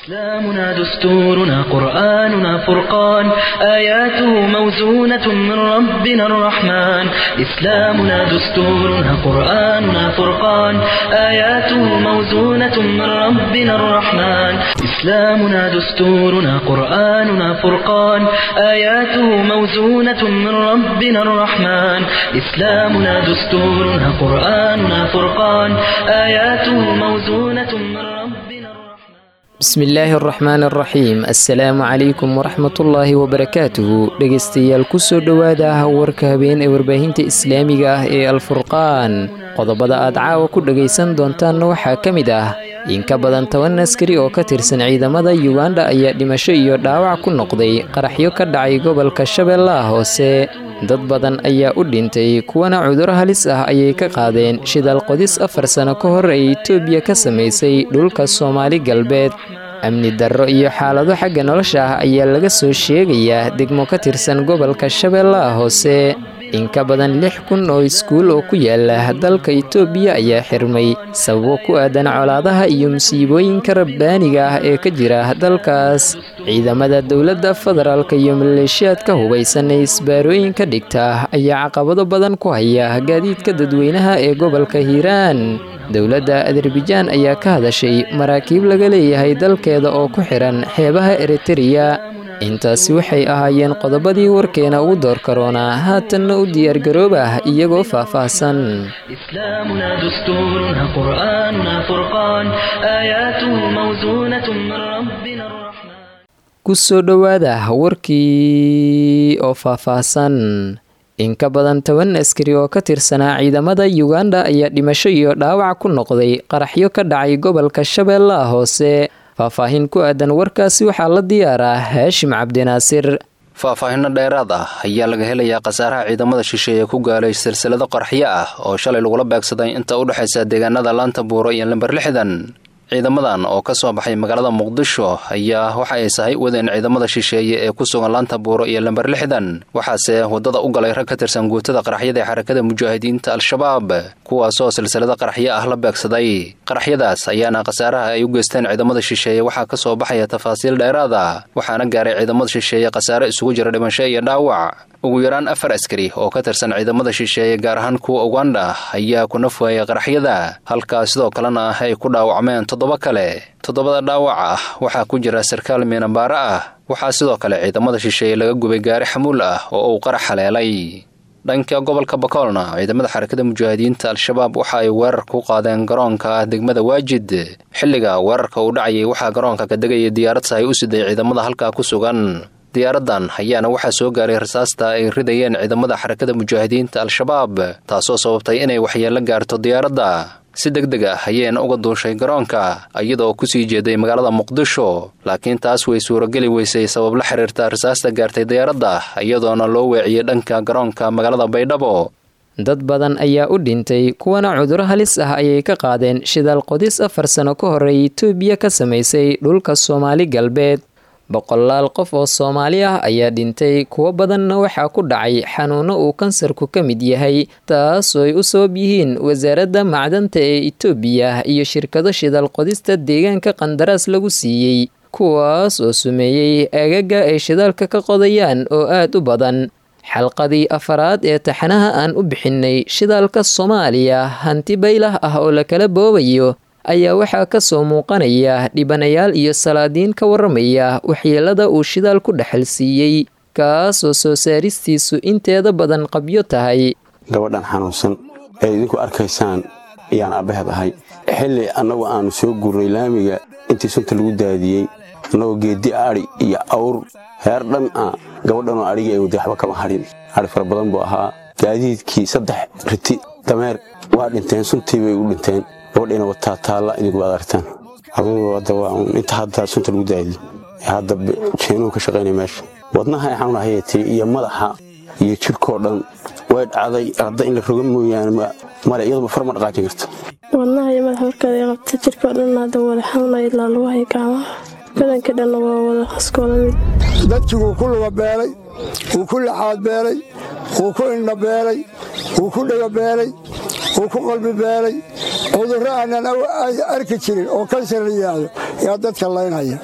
إسلامنا دستورنا قرآننا فرقان آياته موزونة من ربنا الرحمن إسلامنا دستورنا قرآننا فرقان آياته موزونة من ربنا الرحمن إسلامنا دستورنا قرآننا فرقان آياته موزونة من ربنا الرحمن إسلامنا دستورنا قرآننا فرقان آياته موزونة من ربنا الرحمن bismi illaahi araxmaan araxiim assalaamu calaykum waraxmatullaahi wabarakaatuhu dhegaystayaal kusoo dhowaada warka habeen ee warbaahinta islaamiga ah ee alfurqaan qodobada aad caawa ku dhegaysan doontaanna waxaa ka mid ah in ka badan toban askari oo ka tirsan ciidamada yuganda ayaa dhimasho iyo dhaawac ku noqday qaraxyo ka dhacay gobolka shabeellaha hoose dad badan ayaa u dhintay kuwana cuduro halis ah ayay ka qaadeen shidaal qodis afar sano ka hor ee etoobiya ka samaysay dhulka soomaali galbeed amni darro iyo xaalado xagga nolosha ah ayaa laga soo sheegayaa degmo ka tirsan gobolka shabeellaha hoose in ka badan lix kun oo iskuul oo ku yaala dalka itoobiya ayaa xirmay sababo ku aadan colaadaha iyo musiibooyinka rabbaaniga ah ee ka jira dalkaas ciidamada dowladda federaalka iyo maleeshiyaadka hubaysan ee isbaarooyinka dhigta ayaa caqabado badan ku haya gaadiidka dadweynaha ee gobolka hiiraan dowladda azerbajaan ayaa ka hadashay maraakiib laga leeyahay dalkeeda oo ku xihan xeebaha eritereya intaasi waxay ahaayeen qodobadii warkeena ugu door karoonaa haatanna u diyaargaroobah iyagoo faahfaahsan إسلامنا دستورنا قرآننا فرقان آياته موزونة من ربنا الرحمن kusoo dhowaada warkii oo faahfaahsan in ka badan toban askari oo ka tirsanaa ciidamada yuganda ayaa dhimasho iyo dhaawac ku noqday qaraxyo ka dhacay gobolka shabeellaha hoose faahfaahin ku aadan warkaasi waxaa la diyaaraa haashim cabdinaasir faahfaahinno dheeraad ah ayaa laga helayaa khasaaraha ciidamada shisheeye ku gaalay silsilado qarxyo ah oo shalay lagula beegsaday inta u dhexaysa deegaanada laanta buuro iyo lamber lixdan ciidamadan oo ka soo baxay magaalada muqdisho ayaa waxa ay sahay wadeen ciidamada shisheeye ee ku sugan laanta buuro iyo lamber lixdan waxaase waddada u galay rag ka tirsan guutada qaraxyada ee xarakada mujaahidiinta al-shabaab kuwaasoo silsilado qaraxyo ah la beegsaday qaraxyadaas ayaana khasaaraha ay u geysteen ciidamada shisheeye waxaa ka soo baxaya tafaasiil dheeraada waxaana gaaray ciidamada shisheeye khasaare isugu jira dhimasho iyo dhaawac ugu yaraan afar askari oo ka tirsan ciidamada shisheeye gaar ahaan kuwa uganda ayaa ku nafwaayay qaraxyada halkaa sidoo kalena ay ku dhaawacmeen toddoba kale toddobada dhaawac ah waxaa ku jira sarkaal miinabaare ah waxaa sidoo kale ciidamada shisheeye laga gubay gaari xamuul ah oo uu qarax haleelay dhanka gobolka bakoolna ciidamada xarakada mujaahidiinta al-shabaab waxa ay weerar ku qaadeen garoonka degmada waajid xilliga weerarka uu dhacayay waxaa garoonka ka degaya diyaarad sahay u siday ciidamada halkaa ku sugan diyaaradan ayaana waxaa soo gaaray rasaasta ay ridayeen ciidamada xarakada mujaahidiinta al-shabaab taasoo sababtay inay waxyeello gaarto diyaaradda si deg deg ah ayayna uga duushay garoonka iyadoo kusii jeeday magaalada muqdisho laakiin taas way suurageli weysay sabab la xiriirta rasaasta gaartay diyaaradda iyadoona loo weeciyey dhanka garoonka magaalada baydhabo dad badan ayaa u dhintay kuwana cuduro halis ah ayay ka qaadeen shidaal qodis afar sano ka horey etoobiya ka samaysay dhulka soomaali galbeed boqolaal qof oo soomaali ah ayaa dhintay kuwo badanna waxaa ku dhacay xanuuno uu kansarku ka mid yahay taasoo ay u sabab yihiin wasaaradda macdanta ee itoobiya iyo shirkado shidaal qodista deegaanka qandaraas lagu siiyey kuwaas oo sumeeyey aagaga ay shidaalka ka qodayaan oo aad u badan xalqadii afaraad ee taxanaha aan u bixinnay shidaalka soomaaliya hanti baylah ah oo lakala boobayo ayaa waxaa ka soo muuqanaya dhibanayaal iyo salaadiin ka warramaya waxyeelada uu shidaal ku dhexal siiyey kaasoo soo saaristiisu inteeda badan qabyo tahay gabadhan xanuunsan ee idinku arkaysaan ayaan abbaheed ahay xilli annagu aannu soo gurnay laamiga intii sunta lagu daadiyey annagoo geeddi adhi iyo awr heer dhan ah gabadhanoo adhigii ay wadday waxba kama hadhin adhi fara badan buu ahaa gaadiidkii saddex riti dameer waa dhinteen suntii bay u dhinteen gabadhayna wataa taalla idinku waad aragtaan adugu hadda waa inta hadda sunta lagu daadiyo hadda jeenuhu ka shaqaynaya meesha wadnaha ay xanuun hayatay iyo madaxa iyo jirkoo dhan way dhacday hadda in la roga mooyaane male iyaduba far ma dhaqaajin karto wadnaha iyo madaxa warkeeda qabta jirkao dhan hadda wada xanuunaya ilaa lagu haya gacmaha badanka dhanna waa wada iskoola mid dadkii wuu ku luga beelay wuu ku laxaad beelay wuu ku indha beelay wuu ku dhega beelay wuu ku qalbi beelay cudurro aanan arki jirin oo kansar la yidhaahdo yaa dadka laynhaya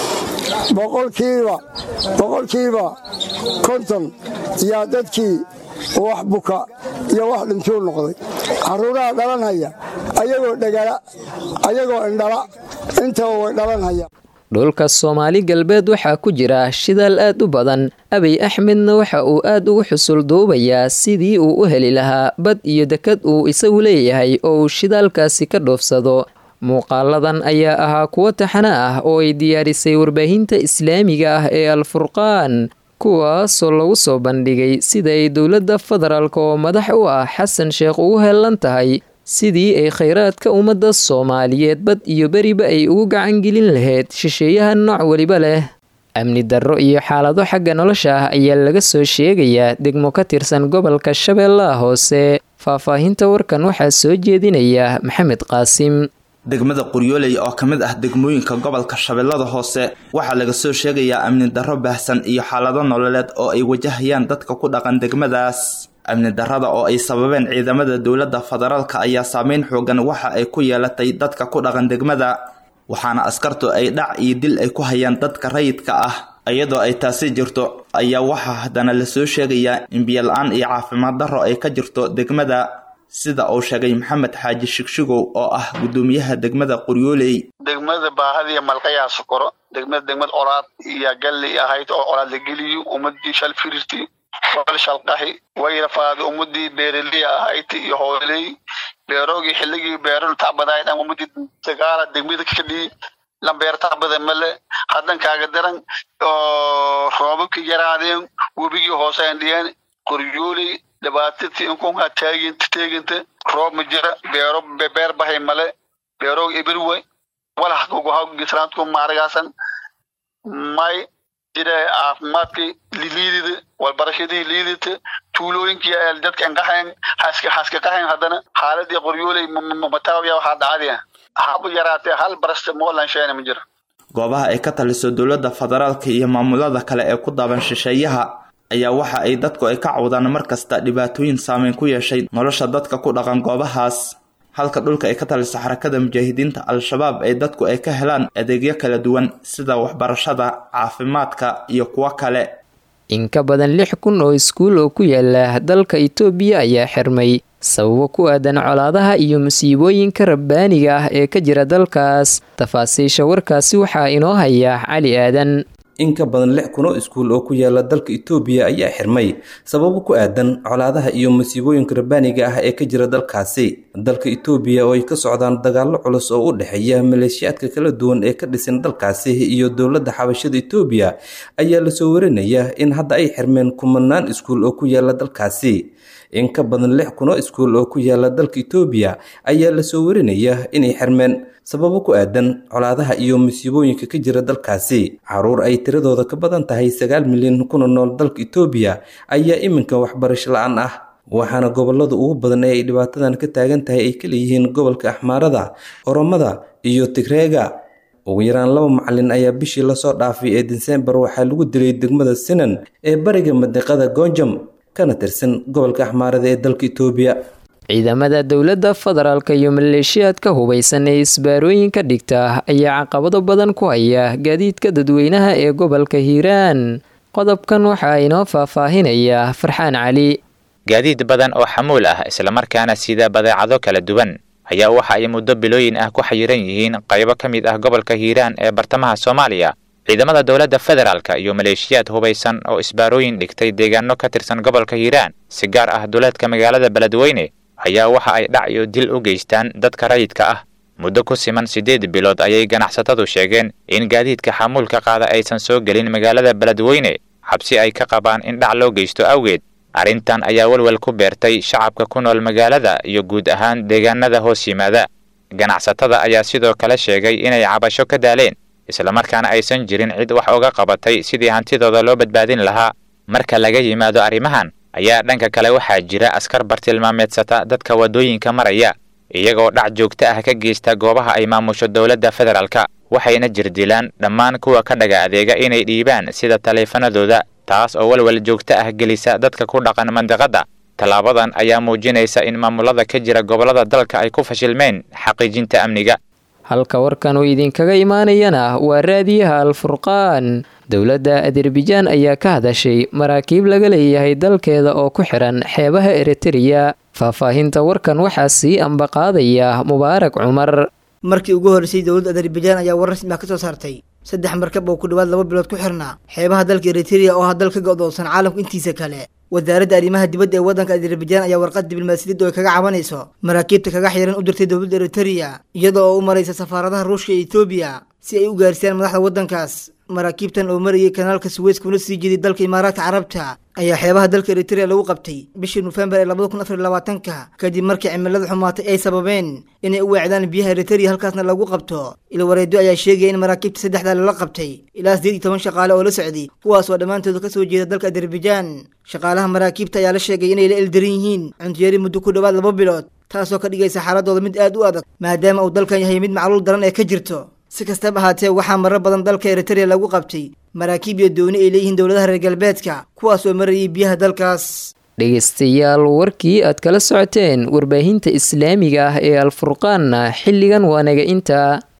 boqolkiiba boqolkiiba konton yaa dadkii wax buka iyo wax dhintuu noqday carruuraha dhalanhaya ayagoo dhegala ayagoo indhala intaba way dhalanhaya dhulka soomaali galbeed waxaa ku jira shidaal aad u badan abiy axmedna waxa uu aad ugu xusul duubayaa sidii uu u heli lahaa bad iyo dekad uu isagu leeyahay oo uu shidaalkaasi ka dhoofsado muuqaaladan ayaa ahaa kuwo taxana ah oo ay diyaarisay warbaahinta islaamiga ah ee alfurqaan kuwaasoo lagu soo bandhigay sida ay dowladda federaalk oo madax u ah xasan sheekh ugu heellan tahay sidii ay khayraadka ummadda soomaaliyeed bad iyo beriba ay ugu gacangelin lahayd shisheeyaha nooc weliba leh amni darro iyo xaalado xagga nolosha ah ayaa laga soo sheegayaa degmo ka tirsan gobolka shabeellaha hoose faahfaahinta warkan waxaa soo jeedinaya maxamed qaasim degmada qoryooley oo ka mid ah degmooyinka gobolka shabeellada hoose waxaa laga soo sheegayaa amni darro baahsan iyo xaalado nololeed oo ay wajahayaan dadka ku dhaqan degmadaas amni darrada oo ay sababeen ciidamada dowladda federaalka ayaa saameyn xoogan waxa ay ku yeelatay dadka ku dhaqan degmada waxaana askartu ay dhac iyo dil ay ku hayaan dadka rayidka ah iyadoo ay taasi jirto ayaa waxaa haddana lasoo sheegayaa in biyola-aan iyo caafimaad darro ay ka jirto degmada sida uu sheegay maxamed xaaji shigshigow oo ah guddoomiyaha degmada qoryooley degmada baahadiiyo malqayaa sokoro degmada degmad colaad iyo galli ahayd oo colaad la geliyo ummadii shal firirti wal shalqahi wayrafaada ummadii beeraliya ahayd iyo hooley beeroogii xilligii beeranu tacbadaay dhan ummadii dagaala degmada kadhii lambeer tacbada male haddan kaaga daran oo roobabkii yaraadeen webigii hoose andhiyeen qoryooley dhibaatadii inkunkaa taaginta teeginta roob ma jira beero beer bahay male beeroog ibirwe walax kuguhagisraantku maaragaasan may jira caafimaadkii liidida walbarashadii liidita tuulooyinkii dadka inqahayn haska haska qahayn haddana xaaladii qoryooley mataawiya waxaa dhacadiya habu yaraatee hal barasta moolansheyna ma jira goobaha ay ka taliso dowladda federaalka iyo maamulada kale ee ku daaban shisheeyaha ayaa waxa ay dadku ay ka cawdaan mar kasta dhibaatooyin saameyn ku yeeshay nolosha dadka ku dhaqan goobahaas halka dhulka ay ka taliso xarakada mujaahidiinta al-shabaab ay dadku ay ka helaan adeegyo kala duwan sida waxbarashada caafimaadka iyo kuwo kale in ka badan lix kun oo iskuul oo ku yaala dalka itoobiya ayaa xirmay sababo ku aadan colaadaha iyo musiibooyinka rabbaaniga ah ee ka jira dalkaas tafaasiisha warkaasi waxaa inoo haya cali aadan in ka badan lix kun oo iskuul oo ku yaala dalka itoobiya ayaa xirmay sababo ku aadan colaadaha iyo masiibooyinka rabbaaniga ah ee ka jira dalkaasi dalka itoobiya oo ay ka socdaan dagaallo culus oo u dhexeeya maleeshiyaadka kala duwan ee ka dhisan dalkaasi iyo dowladda xabashada itoobiya ayaa lasoo warinaya in hadda ay xirmeen kumanaan iskuul oo ku yaala dalkaasi in ka badan lix kun oo iskuul oo ku yaala dalka itoobiya ayaa lasoo warinaya inay xirmeen sababo ku aadan colaadaha iyo masiibooyinka ka jira dalkaasi caruur ay tiradooda ka badan tahay sagaal milyan kuna nool dalka itoobiya ayaa iminka waxbarasho la-aan ah waxaana gobolada ugu badan ee ay dhibaatadan ka taagan tahay ay kaleeyihiin gobolka axmaarada oromada iyo tigreega ugu yaraan laba macalin ayaa bishii lasoo dhaafay ee disembar waxaa lagu dilay degmada sinan ee bariga madiqada goonjam kana tirsan gobolka axmaarada ee dalka itoobiya ciidamada dowladda federaalka iyo maleeshiyaadka hubaysan ee isbaarooyinka dhigta ayaa caqabado badan ku haya gaadiidka dadweynaha ee gobolka hiiraan qodobkan waxaa inoo faahfaahinaya farxaan cali gaadiid badan oo xamuul ah islamarkaana sida badeecado kala duwan ayaa waxa ay muddo bilooyin ah ku xayiran yihiin qaybo ka mid ah gobolka hiiraan ee bartamaha soomaaliya ciidamada dowladda federaalka iyo maleeshiyaad hubaysan oo isbaarooyin dhigtay deegaano ka tirsan gobolka hiiraan si gaar ah duleedka magaalada beledweyne ayaa waxa ay dhac iyo dil u geystaan dadka rayidka ah muddo ku siman siddeed bilood ayay ganacsatadu sheegeen in gaadiidka xamuulka qaada aysan soo gelin magaalada beledweyne xabsi ay ka qabaan in dhac loo geysto awgeed arrintan ayaa walwal ku beertay shacabka ku nool magaalada iyo guud ahaan deegaanada hoos yimaada ganacsatada ayaa sidoo kale sheegay inay cabasho ka daaleen islamarkaana aysan jirin cid wax uga qabatay sidii hantidooda loo badbaadin lahaa marka laga yimaado arrimahan ayaa dhanka kale waxaa jira askar bartilmaameedsata dadka waddooyinka maraya iyagoo dhac joogto ah ka geysta goobaha ay maamusho dowladda federaalka waxayna jirdilaan dhammaan kuwa ka dhaga adeega inay dhiibaan sida taleefanadooda taas oo walwal joogto ah gelisa dadka ku dhaqan mandiqadda tallaabadan ayaa muujinaysa in maamulada ka jira gobollada dalka ay ku fashilmeen xaqiijinta amniga halka warkan uu idinkaga imaanayana waa raadiyaha alfurqaan dowladda azerbajaan ayaa ka hadashay maraakiib laga leeyahay dalkeeda oo ku xiran xeebaha eritreya faahfaahinta warkan waxaa sii ambaqaadaya mubaarak cumar markii ugu horreysay dowladda azerbajaan ayaa war rasmi ah ka soo saartay saddex markab oo ku dhowaad laba bilood ku xirnaa xeebaha dalka eritreya oo ah dal ka go'doonsan caalamku intiisa kale wasaaradda arrimaha dibadda ee waddanka azerbajaan ayaa warqad diblomaasiyadda oo ay kaga cabanayso maraakiibta kaga xiran u dirtay dowladda eritreya iyada oo u maraysa safaaradaha ruushka iyo etoobiya si ay u gaarsiiyaan madaxda waddankaas maraakiibtan oo marayay kanaalka suweys kuna sii jeeday dalka imaaraadka carabta ayaa xeebaha dalka eritreya lagu qabtay bishii nofembar ee labada kun afar iyo labaatanka kadib markii cimilada xumaatay ay sababeen inay u weecdaan biyaha eritreya halkaasna lagu qabto ilwareedyo ayaa sheegaya in maraakiibta saddexdaa lala qabtay ilaa siddeed iyo toban shaqaale oo la socday kuwaas oo dhammaantooda ka soo jeeda dalka azerbajaan shaqaalaha maraakiibta ayaa la sheegay inay la eldaran yihiin cuntiyari muddo ku dhowaad laba bilood taasoo ka dhigaysa xaaladooda mid aad u adag maadaama uu dalkan yahay mid macluul daran ee ka jirto si kastaba ahaatee waxaa marar badan dalka eritreya lagu qabtay maraakiib iyo dooni ay leeyihiin dowladaha reer galbeedka kuwaas oo marayay biyaha dalkaas dhegaystayaal warkii aad kala socoteen warbaahinta islaamiga ah ee alfurqaanna xilligan waa naga intaa